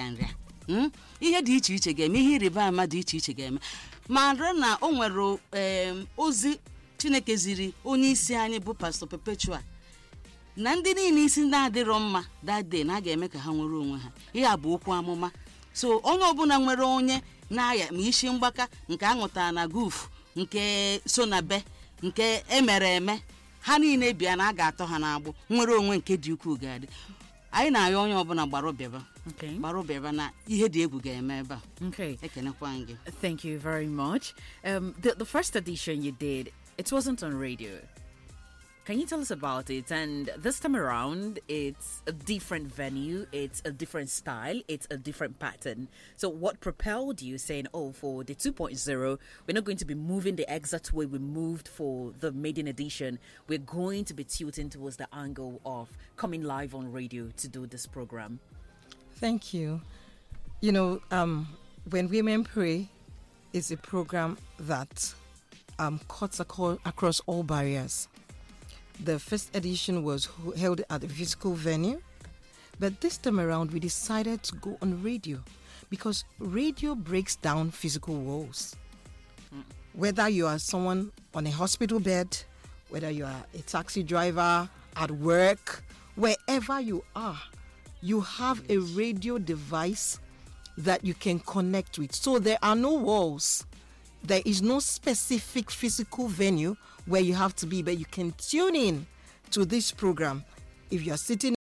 nrịa Mm? ihe dị iche iche ga-eme ihe ịrịba ama dị iche iche ga-eme ma rịọ na o nwere em, ozi chineke ziri onye isi anyị bụ pastọ perpetua na ndị niile isi ndị adịrọ mma dade na a ga-eme ka ha nwere onwe ha ihe a bụ okwu amụma so onye ọbụla nwere onye na-aya ma isi mgbaka nke aṅụtara na guf nke so na be nke emere eme ha niile bịa na a ga-atọ ha n'agbụ nwere onwe nke dị ukwuu ga-adị anyị na-ayọ onye ọbụla gbara ụbịaba Okay. gbara ụbịaba na ihe dị egwu ga-eme ebe a Okay. ekenekwa m gị Thank you very much. Um, the, the first edition you did, it wasn't on radio. Can you tell us about it? And this time around, it's a different venue, it's a different style, it's a different pattern. So, what propelled you saying, oh, for the 2.0, we're not going to be moving the exact way we moved for the maiden edition. We're going to be tilting towards the angle of coming live on radio to do this program. Thank you. You know, um, when women pray is a program that um, cuts aco- across all barriers. The first edition was ho- held at a physical venue, but this time around we decided to go on radio because radio breaks down physical walls. Whether you are someone on a hospital bed, whether you are a taxi driver, at work, wherever you are, you have a radio device that you can connect with. So there are no walls. There is no specific physical venue where you have to be, but you can tune in to this program. If you are sitting